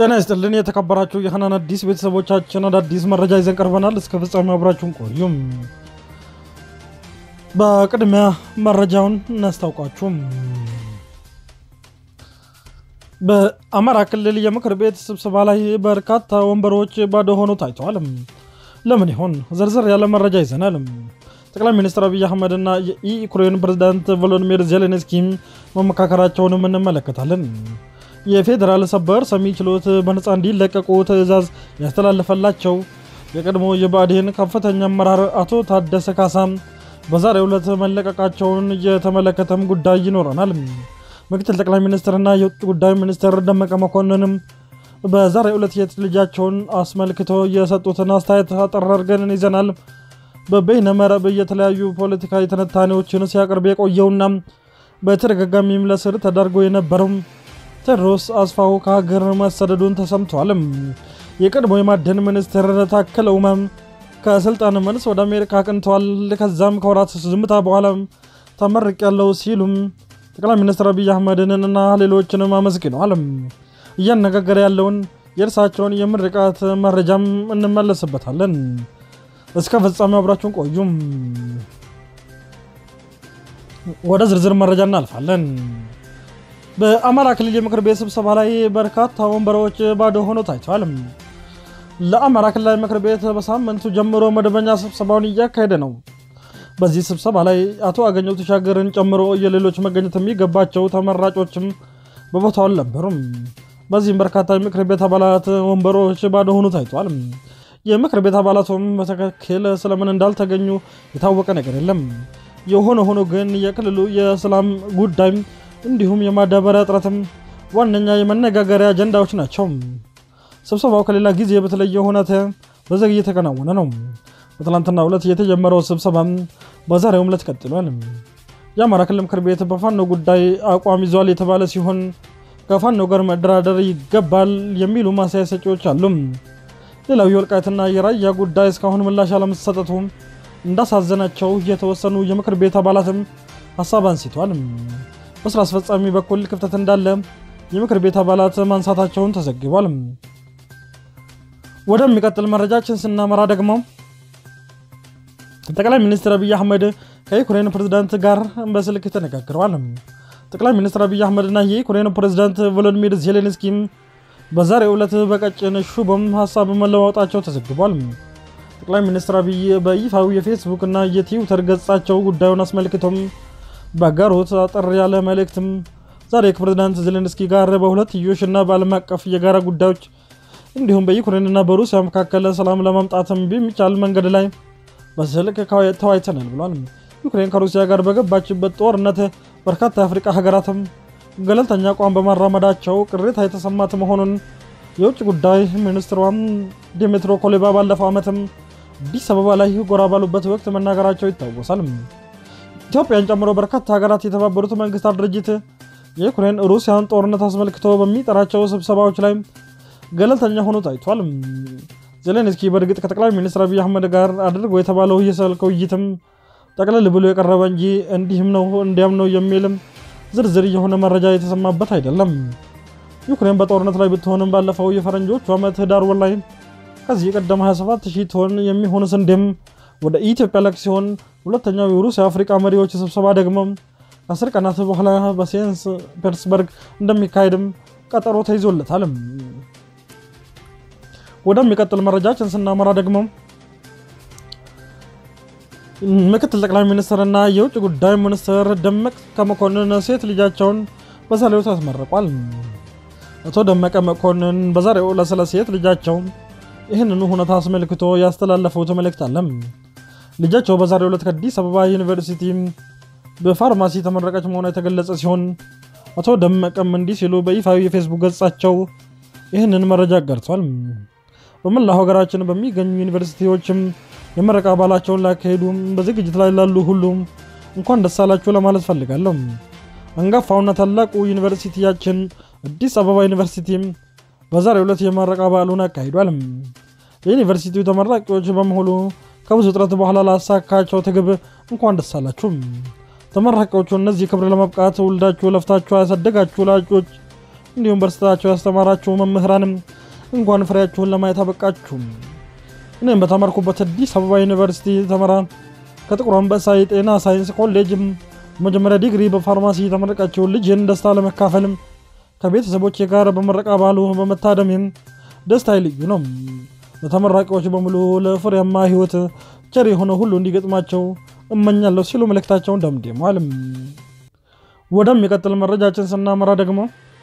ጤና ይስጥልን የተከበራችሁ የሀናን አዲስ ቤተሰቦቻችን አዳዲስ መረጃ ይዘን ቀርበናል። እስከ ፍጻሜ አብራችሁን ቆዩም። በቅድሚያ መረጃውን እናስታውቃችሁም። በአማራ ክልል የምክር ቤት ስብሰባ ላይ በርካታ ወንበሮች ባዶ ሆኖ ታይተዋል። ለምን ይሆን? ዝርዝር ያለ መረጃ ይዘናል። ጠቅላይ ሚኒስትር አብይ አህመድ እና የዩክሬን ፕሬዝዳንት ቮሎዲሚር ዜሌንስኪ መመካከራቸውንም እንመለከታለን። የፌዴራል ሰበር ሰሚ ችሎት በነፃ እንዲለቀቁ ትዕዛዝ ያስተላለፈላቸው የቀድሞ የብአዴን ከፍተኛ አመራር አቶ ታደሰ ካሳ በዛሬው ዕለት መለቀቃቸውን የተመለከተም ጉዳይ ይኖረናል። ምክትል ጠቅላይ ሚኒስትርና የውጭ ጉዳይ ሚኒስትር ደመቀ መኮንንም በዛሬው ዕለት የት ልጃቸውን አስመልክቶ የሰጡትን አስተያየት አጠር አድርገን ይዘናል። በበይነ መረብ የተለያዩ ፖለቲካዊ ትንታኔዎችን ሲያቀርብ የቆየውና በተደጋጋሚም ለስር ተዳርጎ የነበረው ቴዎድሮስ አስፋው ከሀገር መሰደዱን ተሰምቷል። የቀድሞ የማዕድን ሚኒስትር ታከለ ኡማም ከስልጣን መልስ ወደ አሜሪካ አቅንተዋል። ከዛም ከወራት ዝምታ በኋላ ተመርቅ ያለው ሲሉም ጠቅላይ ሚኒስትር አብይ አህመድን እና ሌሎችንም አመስግነዋል። እያነጋገረ ያለውን የእርሳቸውን የምርቃት መረጃም እንመለስበታለን። እስከ ፍጻሜው አብራችሁን ቆዩም። ወደ ዝርዝር መረጃ እናልፋለን። በአማራ ክልል የምክር ቤት ስብሰባ ላይ በርካታ ወንበሮች ባዶ ሆኖ ታይተዋል። ለአማራ ክልላዊ ምክር ቤት በሳምንቱ ጀምሮ መደበኛ ስብሰባውን እያካሄደ ነው። በዚህ ስብሰባ ላይ አቶ አገኘሁ ተሻገርን ጨምሮ የሌሎች መገኘት የሚገባቸው ተመራጮችም በቦታው አልነበሩም። በዚህም በርካታ የምክር ቤት አባላት ወንበሮች ባዶ ሆኖ ታይተዋል። የምክር ቤት አባላቱም በትክክል ስለምን እንዳልተገኙ የታወቀ ነገር የለም። የሆነ ሆኖ ግን የክልሉ የሰላም ጉዳይ እንዲሁም የማዳበሪያ እጥረትም ዋነኛ የመነጋገሪያ አጀንዳዎች ናቸው። ስብሰባው ከሌላ ጊዜ በተለየ ሁኔታ በዘግ እየተከናወነ ነው። በትላንትናው ዕለት የተጀመረው ስብሰባ በዛሬውም ዕለት ቀጥሏል። የአማራ ክልል ምክር ቤት በፋኖ ጉዳይ አቋም ይዟል የተባለ ሲሆን ከፋኖ ጋር መደራደር ይገባል የሚሉ ማስተያየት ሰጪዎች አሉ። ሌላው የወልቃይትና የራያ ጉዳይ እስካሁን ምላሽ አለመሰጠቱ እንዳሳዘናቸው የተወሰኑ የምክር ቤት አባላትም ሀሳብ አንስቷል። በስራ አስፈጻሚ በኩል ክፍተት እንዳለ የምክር ቤት አባላት ማንሳታቸውን ተዘግቧል። ወደሚቀጥል መረጃችን ስናመራ ደግሞ ጠቅላይ ሚኒስትር አብይ አህመድ ከዩክሬን ፕሬዝዳንት ጋር በስልክ ተነጋግረዋል። ጠቅላይ ሚኒስትር አብይ አህመድና የዩክሬን ፕሬዝዳንት ቮሎዲሚር ዜሌንስኪም በዛሬው ዕለት በቀጭን ሹቦም ሀሳብ መለዋወጣቸው ተዘግቧል። ጠቅላይ ሚኒስትር አብይ በይፋዊ የፌስቡክ እና የትዊተር ገጻቸው ጉዳዩን አስመልክቶም ባጋሩት አጠር ያለ መልእክትም ዛሬ ከፕሬዝዳንት ዜሌንስኪ ጋር በሁለትዮሽ እና በዓለም አቀፍ የጋራ ጉዳዮች እንዲሁም በዩክሬንና በሩሲያ መካከል ሰላም ለማምጣትም በሚቻል መንገድ ላይ በስልክ ተወያይተናል ብሏል። ዩክሬን ከሩሲያ ጋር በገባችበት ጦርነት በርካታ የአፍሪቃ ሀገራትም ገለልተኛ አቋም በማራመዳቸው ቅሬታ የተሰማት መሆኑን የውጭ ጉዳይ ሚኒስትሯም ዲሚትሮ ኮሌባ ባለፈው ዓመትም አዲስ አበባ ላይ ጎራ ባሉበት ወቅት መናገራቸው ይታወሳል። ኢትዮጵያን ጨምሮ በርካታ ሀገራት የተባበሩት መንግስታት ድርጅት የዩክሬን ሩሲያን ጦርነት አስመልክቶ በሚጠራቸው ስብሰባዎች ላይ ገለልተኛ ሆኖ ታይቷል። ዜሌንስኪ በእርግጥ ከጠቅላይ ሚኒስትር አብይ አህመድ ጋር አድርጎ የተባለው የስልክ ውይይትም ጠቅለል ብሎ የቀረበ እንጂ እንዲህም ነው እንዲያም ነው የሚልም ዝርዝር የሆነ መረጃ የተሰማበት አይደለም። ዩክሬን በጦርነት ላይ ብትሆንም ባለፈው የፈረንጆቹ ዓመት ህዳር ወር ላይ ከዚህ ቀደም 27 ሺህ ቶን የሚሆን ስንዴም ወደ ኢትዮጵያ ላክ ሲሆን ሁለተኛው የሩሲያ አፍሪካ መሪዎች ስብሰባ ደግሞ ከአስር ቀናት በኋላ በሴንስ ፔተርስበርግ እንደሚካሄድም ቀጠሮ ተይዞለታል። ወደሚቀጥል መረጃችን ስናመራ ደግሞ ምክትል ጠቅላይ ሚኒስትርና የውጭ ጉዳይ ሚኒስትር ደመቀ መኮንን ሴት ልጃቸውን በዛሬው ዕለት አስመርቋል። አቶ ደመቀ መኮንን በዛሬው ዕለት ስለ ሴት ልጃቸው ይህንኑ ሁኔታ አስመልክቶ ያስተላለፉት መልእክት አለ። ልጃቸው በዛሬው ዕለት ከአዲስ አበባ ዩኒቨርሲቲ በፋርማሲ ተመረቀች መሆኗ የተገለጸ ሲሆን አቶ ደመቀም እንዲህ ሲሉ በይፋዊ የፌስቡክ ገጻቸው ይህንን መረጃ አጋርቷል። በመላው ሀገራችን በሚገኙ ዩኒቨርሲቲዎችም የምረቃ በዓላቸውን ላካሄዱ በዝግጅት ላይ ላሉ ሁሉም እንኳን ደስ አላችሁ ለማለት ፈልጋለሁ። አንጋፋውና ታላቁ ዩኒቨርሲቲያችን አዲስ አበባ ዩኒቨርሲቲም በዛሬው ዕለት የምረቃ በዓሉን አካሂዷል። የዩኒቨርሲቲው ተመራቂዎች በመሆኑ ከብዙ ጥረት በኋላ ላሳካቸው ትግብ እንኳን ደስ አላችሁ። ተመራቂዎቹ እነዚህ ክብር ለማብቃት ውልዳችሁ ለፍታችሁ ያሳደጋችሁ ወላጆች እንዲሁም በርስታቸው ያስተማራችሁ መምህራንም እንኳን ፍሬያችሁን ለማየት አበቃችሁ። እኔም በተማርኩበት አዲስ አበባ ዩኒቨርሲቲ ተመራ ከጥቁር አንበሳ የጤና ሳይንስ ኮሌጅም መጀመሪያ ዲግሪ በፋርማሲ የተመረቀችውን ልጅን ደስታ ለመካፈልም ከቤተሰቦቼ ጋር በምረቃ በዓሉ በመታደሜም ደስታ ልዩ ነው። ለተመራቂዎች በሙሉ ለፍሬያማ ሕይወት ቸር የሆነ ሁሉ እንዲገጥማቸው እመኛለሁ ሲሉ መልእክታቸውን ደምድመዋል። ወደሚቀጥል መረጃችን ስናመራ ደግሞ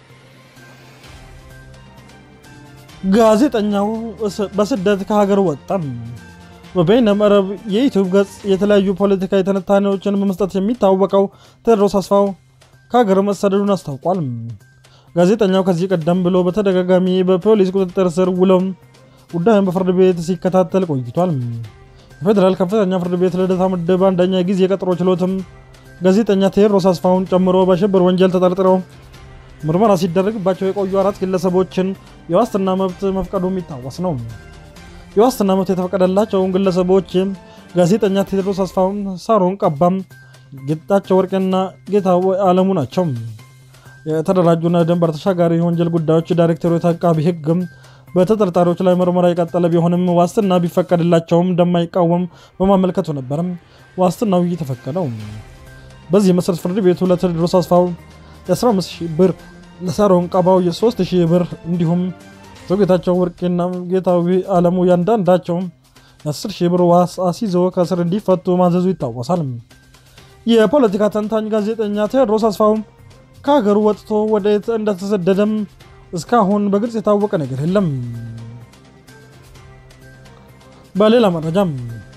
ጋዜጠኛው በስደት ከሀገር ወጣም። በበይነ መረብ የዩቲዩብ ገጽ የተለያዩ ፖለቲካዊ ትንታኔዎችን በመስጠት የሚታወቀው ቴዎድሮስ አስፋው ከሀገር መሰደዱን አስታውቋል። ጋዜጠኛው ከዚህ ቀደም ብሎ በተደጋጋሚ በፖሊስ ቁጥጥር ስር ውለው ጉዳዩን በፍርድ ቤት ሲከታተል ቆይቷል። የፌዴራል ከፍተኛ ፍርድ ቤት ልደታ ምድብ አንደኛ ጊዜ የቀጠሮ ችሎትም ጋዜጠኛ ቴዎድሮስ አስፋውን ጨምሮ በሽብር ወንጀል ተጠርጥረው ምርመራ ሲደረግባቸው የቆዩ አራት ግለሰቦችን የዋስትና መብት መፍቀዱ የሚታወስ ነው። የዋስትና መብት የተፈቀደላቸውን ግለሰቦች ጋዜጠኛ ቴዎድሮስ አስፋውን፣ ሳሮን ቀባም፣ ጌጣቸው ወርቅና ጌታ አለሙ ናቸው። የተደራጁና ድንበር ተሻጋሪ የወንጀል ጉዳዮች ዳይሬክቶሬት አቃቢ ሕግም በተጠርጣሪዎች ላይ ምርመራ የቀጠለ ቢሆንም ዋስትና ቢፈቀድላቸውም እንደማይቃወም በማመልከቱ ነበርም ዋስትናው የተፈቀደው። በዚህ መሰረት ፍርድ ቤቱ ለቴዎድሮስ አስፋው የ15 ሺህ ብር ለሳሮን ቀባው የ3 ሺህ ብር እንዲሁም ዘጌታቸው ወርቄና ጌታዊ አለሙ ያንዳንዳቸው የ10 ሺህ ብር ዋስ አስይዞ ከእስር እንዲፈቱ ማዘዙ ይታወሳል። የፖለቲካ ተንታኝ ጋዜጠኛ ቴዎድሮስ አስፋው ከሀገሩ ወጥቶ ወደየት እንደተሰደደም እስካሁን በግልጽ የታወቀ ነገር የለም። በሌላ መረጃም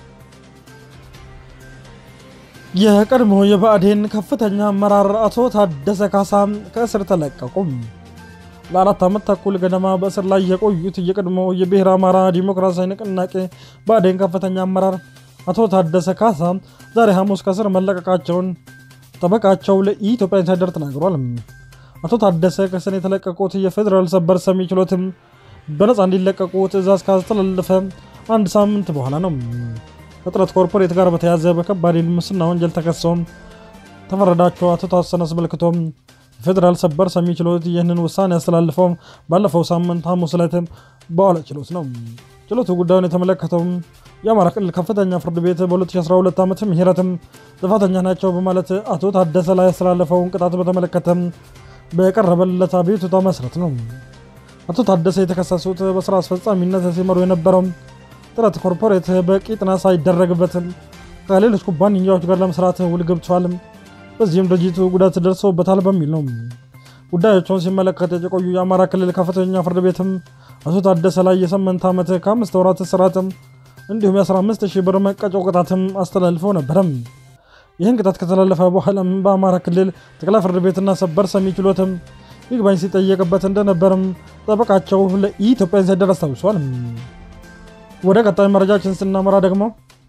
የቀድሞ የብአዴን ከፍተኛ አመራር አቶ ታደሰ ካሳ ከእስር ተለቀቁ። ለአራት ዓመት ተኩል ገደማ በእስር ላይ የቆዩት የቀድሞ የብሔረ አማራ ዲሞክራሲያዊ ንቅናቄ ብአዴን ከፍተኛ አመራር አቶ ታደሰ ካሳ ዛሬ ሐሙስ ከእስር መለቀቃቸውን ጠበቃቸው ለኢትዮጵያ ኢንሳይደር ተናግሯል። አቶ ታደሰ ከእስር የተለቀቁት የፌዴራል ሰበር ሰሚ ችሎትም በነፃ እንዲለቀቁ ትዕዛዝ ካስተላለፈ አንድ ሳምንት በኋላ ነው። ከጥረት ኮርፖሬት ጋር በተያዘ በከባድ ሙስና ወንጀል ተከሰው ተፈረዳቸው አቶ ታሰን አስመልክቶም የፌዴራል ሰበር ሰሚ ችሎት ይህንን ውሳኔ ያስተላልፈው ባለፈው ሳምንት ሐሙስ ዕለት በዋለ ችሎት ነው። ችሎቱ ጉዳዩን የተመለከተው የአማራ ክልል ከፍተኛ ፍርድ ቤት በ2012 ዓመት ምህረትም ጥፋተኛ ናቸው በማለት አቶ ታደሰ ላይ ያስተላለፈውን ቅጣት በተመለከተ በቀረበለት አቤቱታ መሰረት ነው። አቶ ታደሰ የተከሰሱት በስራ አስፈጻሚነት ሲመሩ የነበረው ጥረት ኮርፖሬት በቂ ጥናት ሳይደረግበትም ከሌሎች ኩባንያዎች ጋር ለመስራት ውል ገብቷል፣ በዚህም ድርጅቱ ጉዳት ደርሶበታል በሚል ነው። ጉዳዮቸውን ሲመለከት የቆዩ የአማራ ክልል ከፍተኛ ፍርድ ቤትም አቶ ታደሰ ላይ የስምንት ዓመት ከአምስት ወራት እስራትም እንዲሁም የ15 ሺህ ብር መቀጮ ቅጣትም አስተላልፈው ነበረም። ይህን ቅጣት ከተላለፈ በኋላም በአማራ ክልል ጠቅላይ ፍርድ ቤትና ሰበር ሰሚ ችሎትም ይግባኝ ሲጠየቅበት እንደነበርም ጠበቃቸው ለኢትዮጵያ ኢንሳይደር አስታውሷል። ወደ ቀጣይ መረጃችን ስናመራ ደግሞ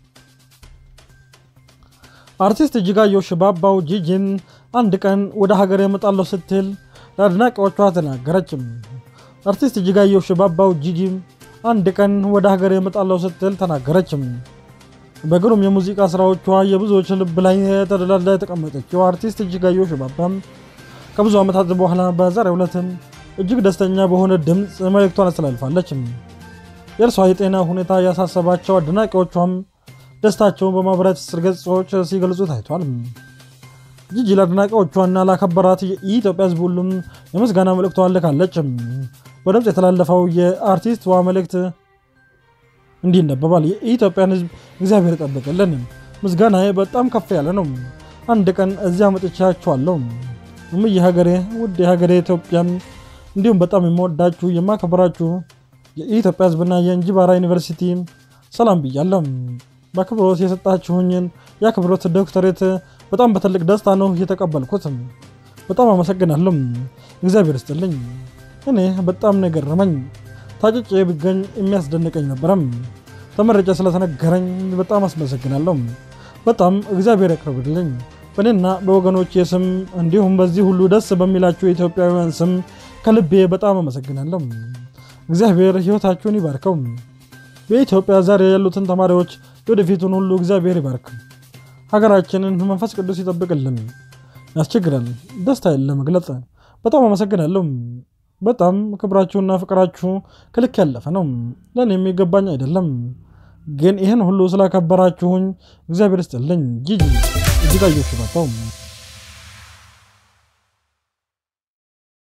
አርቲስት እጅጋየሁ ሽባባው ጂጂን አንድ ቀን ወደ ሀገር የመጣለሁ ስትል ለአድናቂዎቿ ተናገረችም። አርቲስት እጅጋየሁ ሽባባው ጂጂ አንድ ቀን ወደ ሀገር የመጣለሁ ስትል ተናገረችም። በግሩም የሙዚቃ ስራዎቿ የብዙዎች ልብ ላይ ተደላድላ የተቀመጠችው አርቲስት እጅጋየሁ ሽባባም ከብዙ ዓመታት በኋላ በዛሬው ዕለትም እጅግ ደስተኛ በሆነ ድምፅ መልእክቷን አስተላልፋለች። የእርሷ የጤና ሁኔታ ያሳሰባቸው አድናቂዎቿም ደስታቸውን በማህበራዊ ትስስር ገጾች ሲገልጹ ታይቷል። ጂጂ ለአድናቂዎቿና ላከበራት የኢትዮጵያ ሕዝብ ሁሉም የምስጋና መልእክቷን ልካለች። በድምፅ የተላለፈው የአርቲስትዋ መልእክት እንዲህ ይነበባል። የኢትዮጵያን ሕዝብ እግዚአብሔር ይጠብቅልን። ምስጋናዬ በጣም ከፍ ያለ ነው። አንድ ቀን እዚያ መጥቻችኋለሁ። እምዬ ሀገሬ፣ ውድ ሀገሬ ኢትዮጵያን፣ እንዲሁም በጣም የምወዳችሁ የማከብራችሁ የኢትዮጵያ ሕዝብና የእንጂባራ ዩኒቨርሲቲ ሰላም ብያለሁ። በአክብሮት የሰጣችሁኝን የአክብሮት ዶክተሬት በጣም በትልቅ ደስታ ነው የተቀበልኩት። በጣም አመሰግናለሁ። እግዚአብሔር ይስጥልኝ። እኔ በጣም ነው የገረመኝ። ታጭጬ ብገኝ የሚያስደንቀኝ ነበረም። ተመረጨ ስለተነገረኝ በጣም አስመሰግናለሁ። በጣም እግዚአብሔር ያቅርብልኝ። በእኔና በወገኖቼ ስም እንዲሁም በዚህ ሁሉ ደስ በሚላችሁ የኢትዮጵያውያን ስም ከልቤ በጣም አመሰግናለሁ። እግዚአብሔር ሕይወታችሁን ይባርከው። በኢትዮጵያ ዛሬ ያሉትን ተማሪዎች ወደፊቱን ሁሉ እግዚአብሔር ይባርክ። ሀገራችንን መንፈስ ቅዱስ ይጠብቅልን። ያስቸግራል ደስታ ለመግለጽ። በጣም አመሰግናለሁ። በጣም ክብራችሁና ፍቅራችሁ ከልክ ያለፈ ነው። ለእኔ የሚገባኝ አይደለም። ግን ይህን ሁሉ ስላከበራችሁኝ እግዚአብሔር ይስጥልኝ። ጂጂ እጅጋየሁ ሽባባው